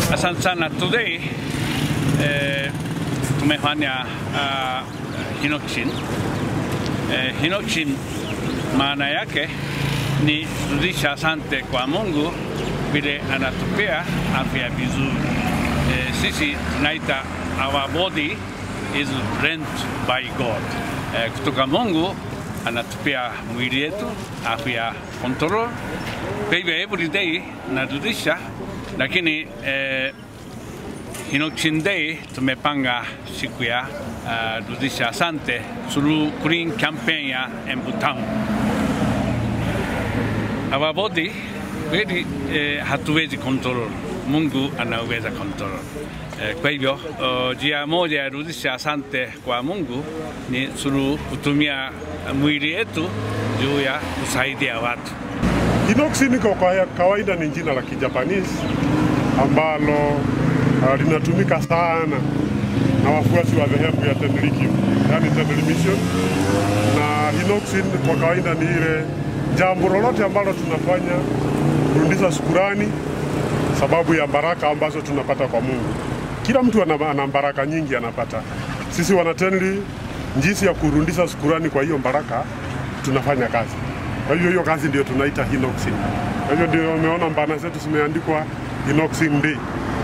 Asante sana. Today eh, tumefanya uh, hinoxin. Eh, hinoxin maana yake ni rudisha asante kwa Mungu vile anatupea afya vizuri. Eh, sisi tunaita our body is rent by God. Eh, kutoka Mungu anatupea mwili yetu afya control. Kwa hivyo every day narudisha, lakini eh, Hinoxin Day tumepanga siku ya uh, rudisha asante through green campaign ya Embu Town. Our body kweli eh, hatuwezi control, Mungu anaweza control. Eh, kwa hivyo uh, njia moja ya rudisha asante kwa Mungu ni through kutumia mwili yetu juu ya kusaidia watu. Hinoxin kwa kawaida ni jina la Kijapanese ambalo uh, linatumika sana na wafuasi wa dhehebu ya Tenrikyo, yani Tenri Mission. Na hinoxin kwa kawaida ni ile jambo lolote ambalo tunafanya kurudisha shukurani sababu ya baraka ambazo tunapata kwa Mungu. Kila mtu ana, ana baraka nyingi anapata. Sisi wanatenri, jinsi ya kurudisha shukurani kwa hiyo baraka tunafanya kazi. Kwa hivyo hiyo kazi ndio tunaita hinoxin. Kwa hivyo ndio umeona mbana zetu zimeandikwa hinoxin day.